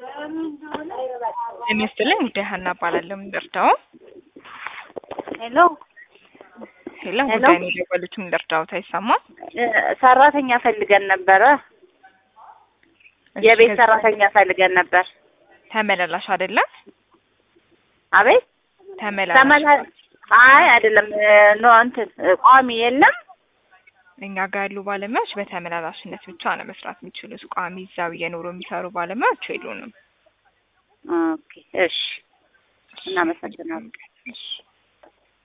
ጤና ይስጥልኝ ጉዳይ ሀና እባላለሁ። ምን ልርዳው? ሄሎ ሄሎ ሄሎ። ጉዳይ ነው የደወሉት። ምን ልርዳዎት? አይሰማም? እ፣ ሰራተኛ ፈልገን ነበረ። እሺ፣ የቤት ከዚህ ሰራተኛ ፈልገን ነበር። ተመላላሽ አይደለም? አቤት ተመላላሽ ተመላ አይ አይደለም እ፣ ኖ እንትን እ፣ ቋሚ የለም። እኛ ጋር ያሉ ባለሙያዎች በተመላላሽነት ብቻ ነው መስራት የሚችሉት። ቋሚ እዛው እየኖሩ የሚሰሩ ባለሙያዎች የሉንም። ኦኬ እሺ፣ እናመሰግናለን። እሺ